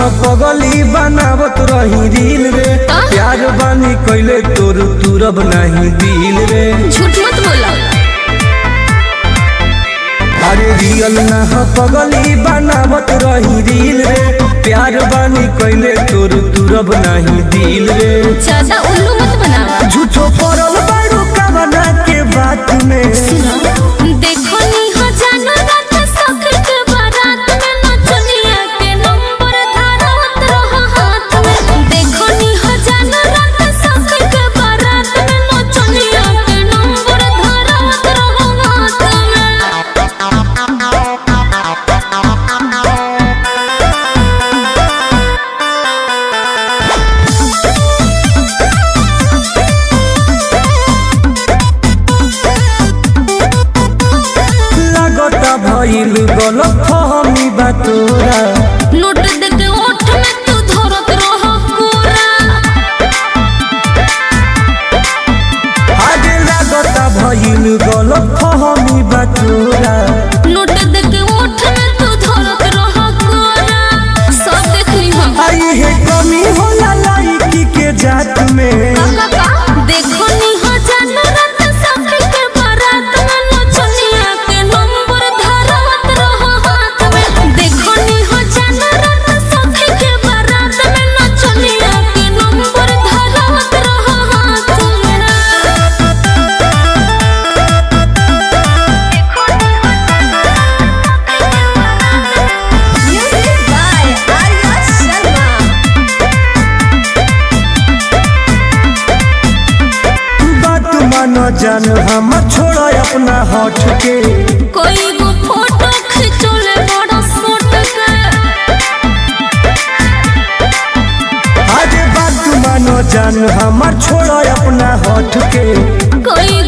हो पगली बनावत रही रील रे का? प्यार बानी कैले तोर तुरब नहीं दिल रे झूठ मत बोला अरे रियल ना हो पगली बनावत रही रील रे प्यार बानी कैले तोर तुरब नहीं दिल रे ज्यादा उल्लू मत बनावा झूठो पड़ल बारू कवना के बात में देखो नी हो जानो रात सखर के बारात में नचनिया के नंबर धारत रहो हाथ में देखो नी हो जानो रात सखर के बारात में नचनिया के नंबर धारत रहो हाथ में लगता भइल गलत फहमी बा तोरा नोट दे के ओठ में तू धरत रहो कोरा आगे लगता भइल गलत फहमी बा तोरा नोट दे के ओठ में तू धरत रहो कोरा सब देख ली हम आई है कमी होला लाइकी के जात में का का देखो नी हो जानो रात सखर के बारात में नचनिया के नंबर धारत रहो हाथ में देखो नी हो जानो रात सखर के बारात में नचनिया के नंबर धारत रहो हाथ में Music by Arya Sharma. बात मानो जान हम छोड़ा अपना हट के कोई गो फोटो खिंचोले बड़ा सूट के आगे बात मानो जान हम छोड़ा अपना हट के कोई